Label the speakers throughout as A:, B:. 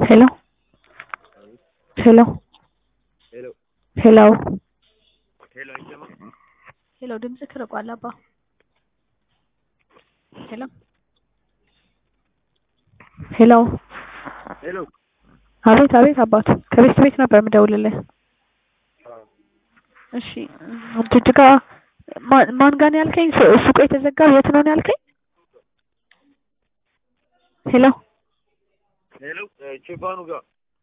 A: ሄሎ ሄሎ
B: ሄሎ
A: ሄሎ
B: ሄሎ አይሰማም?
A: ሄሎ ድምፅህ ርቋል አባ ሄሎ ሄሎ
B: ሄሎ
A: አቤት አቤት አባቱ ከቤት ቤት ነበር የምደውልልህ እሺ ጅጅጋ ማን ማን ጋር ነው ያልከኝ ሱ- ሱቁ የተዘጋው የት ነው ነው ያልከኝ ሄሎ
B: ሄሎ ቼባኑ ጋር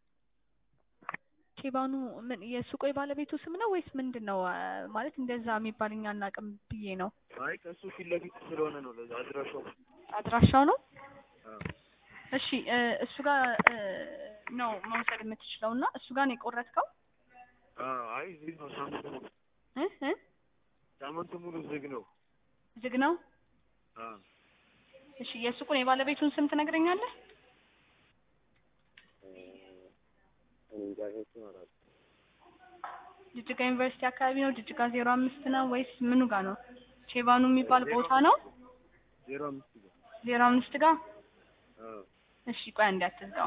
A: ቼባኑ ምን የሱቁ የባለቤቱ ስም ነው ወይስ ምንድን ነው አ፣ ማለት እንደዛ የሚባል እኛ አናውቅም ብዬ ነው
B: አይ ከእሱ ፊት ለፊት ስለሆነ ነው ለዛ አድራሻው
A: አድራሻው ነው
B: አዎ።
A: እሺ እ፣ እሱ ጋር እ፣ ነው መውሰድ የምትችለው እና እሱ ጋር ነው የቆረጥከው
B: አዎ፣ አይ ዝግ ነው ሳምንት ሙሉ
A: እ እ
B: ሳምንት ሙሉ ዝግ ነው
A: ዝግ ነው
B: አዎ።
A: እሺ የሱቁን የባለቤቱን ስም ትነግረኛለህ
B: እኔ እንጃ እሱን አላውቅም።
A: ጅጅጋ ዩኒቨርሲቲ አካባቢ ነው ጅጅጋ ዜሮ አምስት ነው ወይስ ምኑ ጋር ነው ቼባኑ የሚባል ቦታ ነው
B: ዜሮ አምስት ጋር
A: ዜሮ አምስት ጋር
B: አዎ።
A: እሺ ቆይ አንዴ አትዝጋው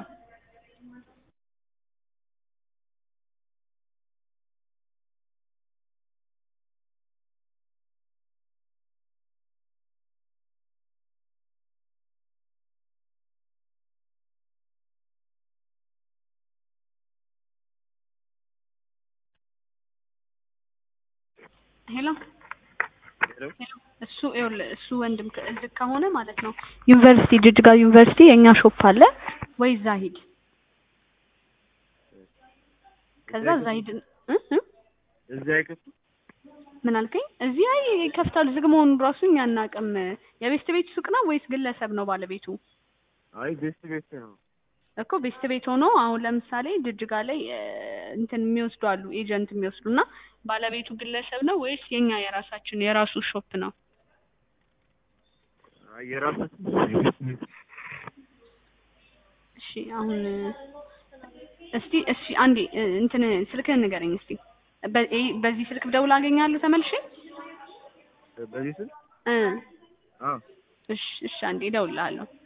A: ሄሎ
B: ሄሎ
A: እሱ ይኸውልህ እሱ ወንድም ከ- እዚህ ከሆነ ማለት ነው ዩኒቨርሲቲ ጅጅጋ ዩኒቨርሲቲ የእኛ ሾፕ አለ ወይ እዛ ሂድ ከዛ እዛ ሂድ እ እ
B: እዚህ አይከፍቱም?
A: ምን አልከኝ እዚህ አይ ይከፍታሉ ዝግ መሆኑን ራሱ እኛ አናውቅም የቤስት ቤት ሱቅ ነው ወይስ ግለሰብ ነው ባለቤቱ
B: አይ ቤስት ቤስት ነው
A: እኮ ቤስት ቤት ሆኖ አሁን ለምሳሌ ጅጅጋ ላይ እ፣ እንትን የሚወስዱ አሉ ኤጀንት የሚወስዱ እና ባለቤቱ ግለሰብ ነው ወይስ የኛ የራሳችን የራሱ ሾፕ ነው
B: አይ የራሳችን ቤስት ቤስት
A: እሺ አሁን እስቲ እሺ አንዴ እ፣ እንትን ስልክህን ንገረኝ እስቲ በ- ይሄ- በዚህ ስልክ ብደውል አገኛለሁ ተመልሼ
B: በዚህ ስል
A: እ
B: አዎ
A: እሺ እሺ አንዴ እደውልልሃለሁ